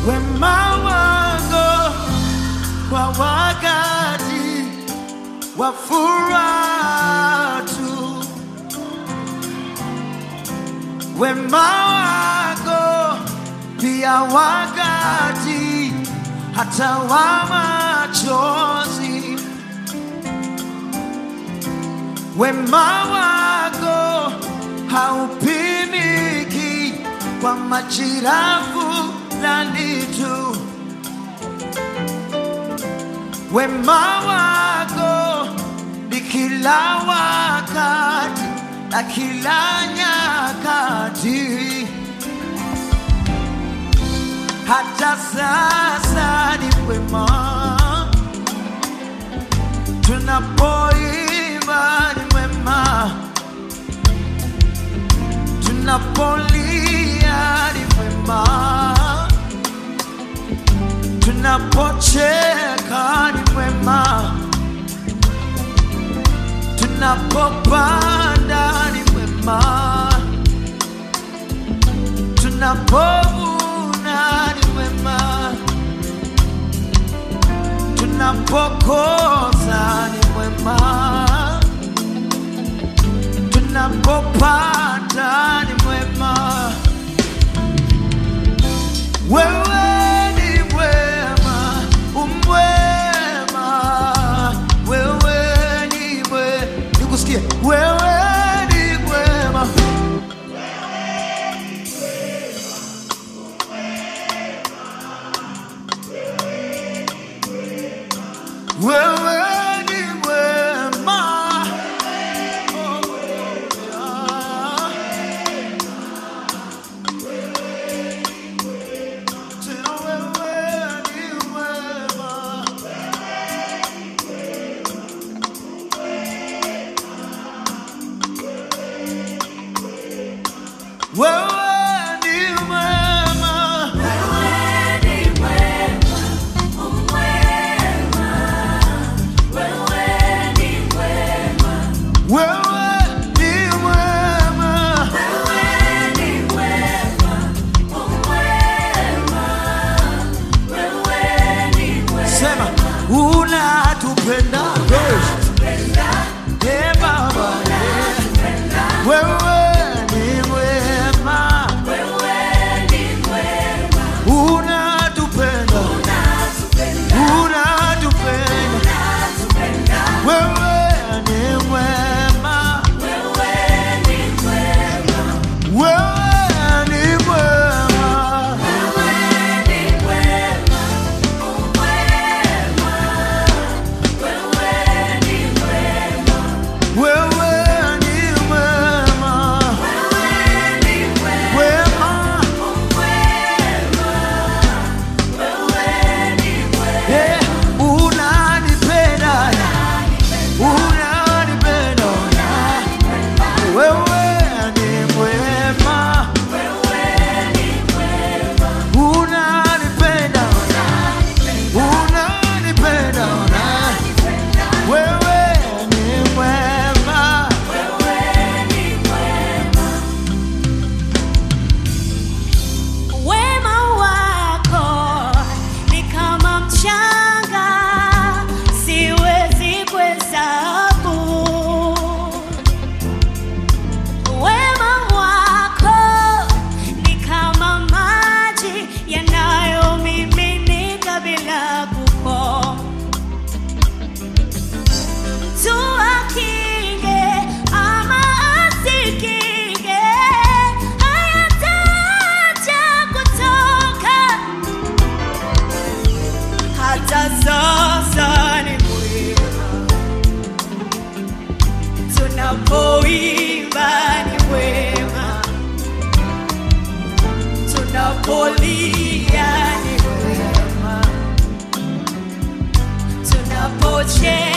wema wako kwa wakati wa furaha tu, wema wako pia wakati hata wa machozi, wema wako haupimiki kwa majira fulani tu. Wema wako ni kila wakati na kila nyakati, hata sasa ni wema. Tunapoimba ni wema, tunapolia ni wema tunapocheka ni mwema, tunapopanda ni mwema, tunapovuna ni mwema, tunapokosa ni mwema, tunapopata ni mwema. Wewe ni mwema, umwema. Wewe ni mwe, nikusikie. Wewe ni mwema, wewe ni mwema. Oh, yeah. Tena wewe ni mwema. Wewe ni mwema. Wewe ni mwema. Sema unatupenda. Eh, Baba. Wewe ni mwema. Unatupenda. Unatupenda. Wewe ni mwema. Wewe ni mwema. Wewe ni mwema. Wema. Eh, unanipenda. Unanipenda. Wewe ni mwema. Unanipenda. Unanipenda. Wewe ni mwema. Wema wako ni kama mchanga, siwezi kuhesabu. Wema wako ni kama maji yanayomiminika bila kukoma. Mtu akinge ama asikinge, hayataacha kutoka. Hata sasa ni mwema, tunapoimba ni mwema, tunapolia ni mwema, tunapocheka